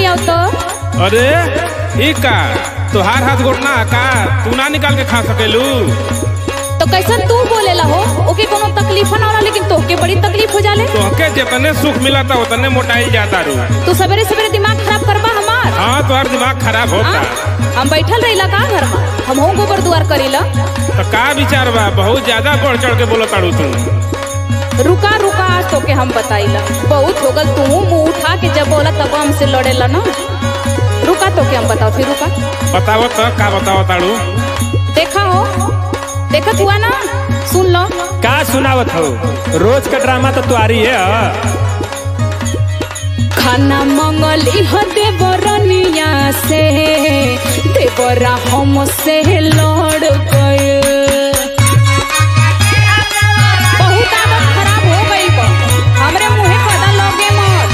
आओ तो अरे ई का तोहार हाथ गोड़ ना का तू ना निकाल के खा सकेलू तो कैसन तू बोलेला हो ओके कोनो तकलीफ ना होला लेकिन तोहके बड़ी तकलीफ हो जाले तोहके जितने सुख मिला था उतने मोटाई जाता रू तू सवेरे सवेरे दिमाग खराब करबा हमार हाँ तोहार दिमाग खराब होता हाँ? हम बैठल रहिला का घर में हम हो गोबर दुआर करीला तो का विचार बा बहुत ज्यादा बढ़ चढ़ के बोलो ताड़ू तू रुका रुका आज तोके हम बताइला बहुत हो गल तू मुंह उठा के जब बोला तब हमसे लड़ेला ना रुका तोके हम बताओ फिर रुका बताओ तो का बताओ ताड़ू देखा हो देखत हुआ ना सुन लो का सुनावत हो रोज का ड्रामा तो तुआरी है ह? खाना मंगली हो देवरनिया से देवरा हम से लड़ गए बहुत आदत खराब हो गई बा हमरे मुंहे पता लगे मत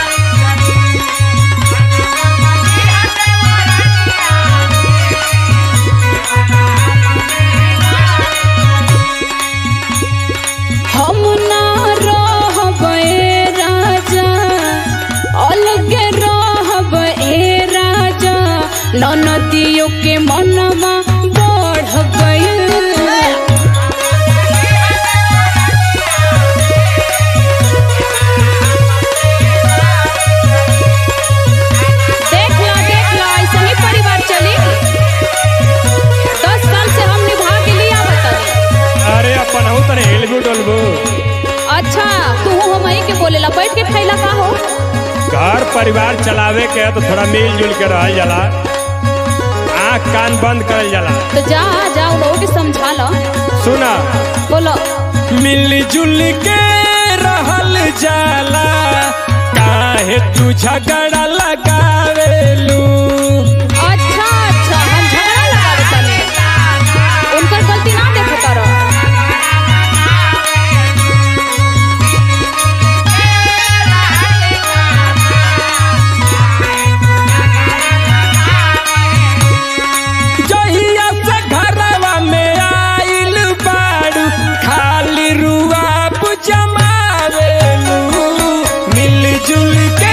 हम ना रहबे राजा अलगे रहबे राजा ननदियों के मनवा बढ़ गइल देख लो देख लो ऐसे ही परिवार चली दस साल से हम निभा के लिया बताइए अरे अपन हो तने हिलबू डोलबू अच्छा तू हम के बोलेला बैठ के खैला का हो घर परिवार चलावे के है तो थोड़ा मिलजुल के रहल जाला आँख कान बंद करल जाला तो जा जा उन लोगों के समझा लो सुना बोलो मिलजुल के रहल जाला काहे तू झगड़ा लगावेलू अच्छा अच्छा हम झगड़ा लगावे तनी उनकर गलती ना देखो तारो जहिया से घरवा में आइल बाड़ू खाली रुआब जमावेलू मिलजुल के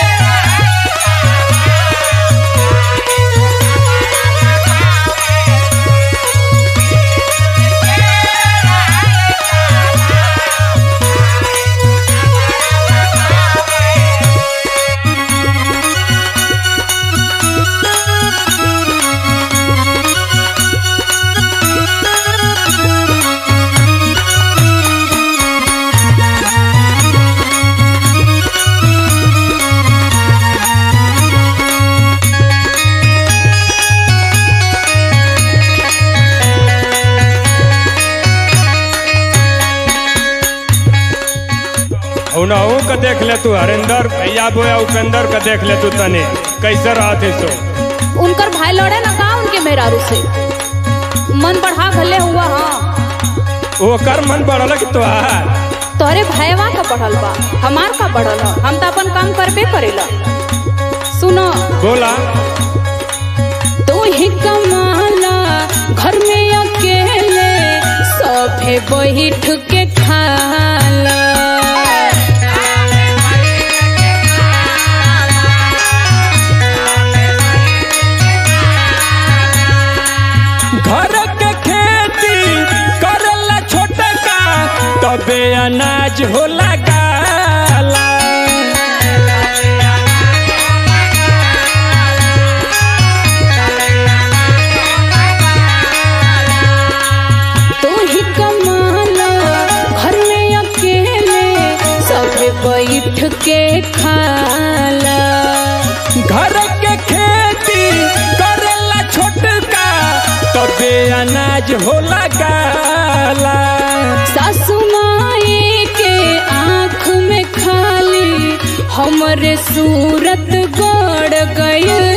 उनहू का देख ले तू हरिंदर भैया बोया उपेंद्र का देख ले तू तने कैसे रहते सो उनकर भाई लड़े ना का उनके मेहरारू से मन बढ़ा भले हुआ हाँ ओकर मन बढ़ल कि तोहार तोहरे भाईवा का बढ़ल बा हमार का बढ़ल ह हम तो अपन काम करबे करेला सुनो बोला तू ही कमाला घर में अकेले सभे बैठ के खाला घर के खेती करला छोटका तबे अनाज होला गाला तू ही कमाला घर में अकेले सभे बैठ के खाला घर के खेती करला छोटका तबे अनाज होला गाला सासु माई के आँख में खाली हमरे सूरत गड़ गई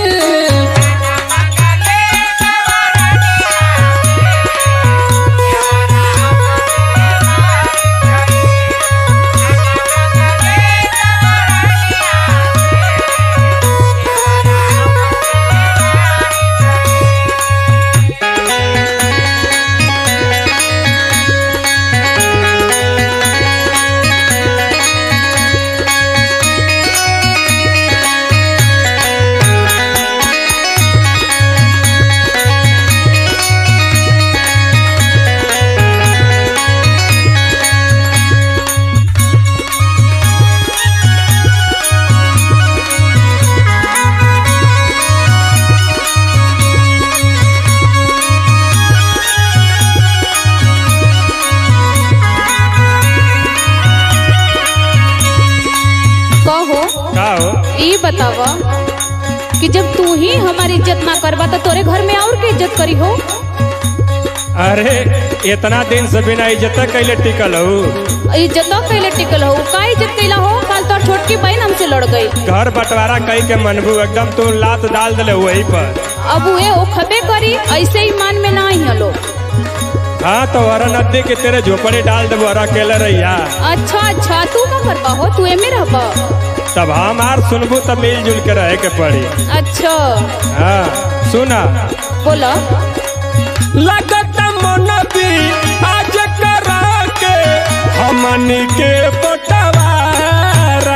बतावा कि जब तू ही हमारी इज्जत ना करबा तो तोरे घर में और के इज्जत करी हो अरे इतना दिन से बिना इज्जत कैले टिकल हो इज्जत कैले टिकल हो का इज्जत कैला हो कल तो छोटकी बहन हमसे लड़ गई घर बंटवारा कई के मनबू एकदम तू लात डाल दिले वही पर अब वे ओ खबे करी ऐसे ही मान में ना ही लोग हाँ तो हरा नदी के तेरे झोपड़ी डाल देबो हरा अकेले रहिया अच्छा अच्छा तू का करबा हो तू एमे रहबा तब हमार सुनबू तब मिलजुल के रहे के पड़ी अच्छा हाँ सुना बोला लगत मन भी आज करा के हमनी के बटवारा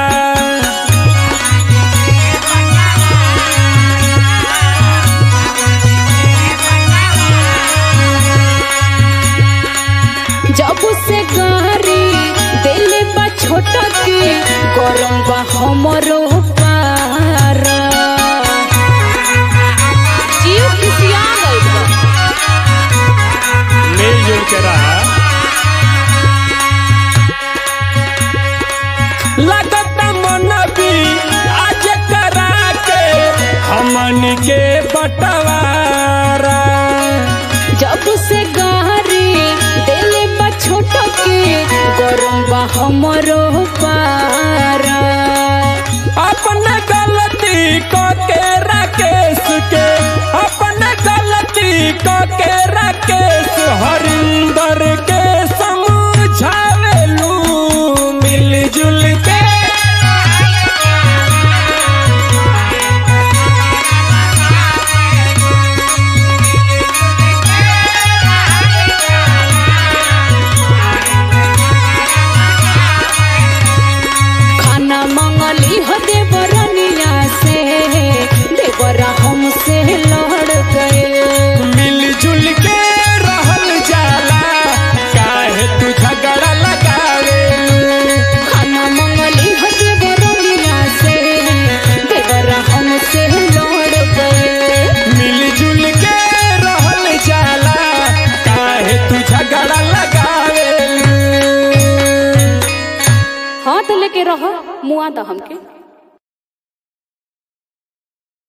जब से गारी दिल बा छोटा की गरम बा हमरो पारा जीव खुशिया गइल बा मिलजुल के रहा लगत मन भी आज करा के हमनी के बटवारा जब से गारी दिल बा छोटा की गरम बा हमरो पारा अपन गलती को के राकेश के अपन गलती को के राकेश हरिंदर के समझावेलू मिलजुल के खाना मंगली हो देवरनिया से देवरा हमसे लड़ गए मिलजुल के रहल जाला काहे तू झगड़ा लगावेलू खाना मंगली हो देवरनिया से देवरा हमसे लड़ गए मिलजुल के रहल जाला काहे तू झगड़ा लगावेलू हाथ लेके रहो मुआ दा हमके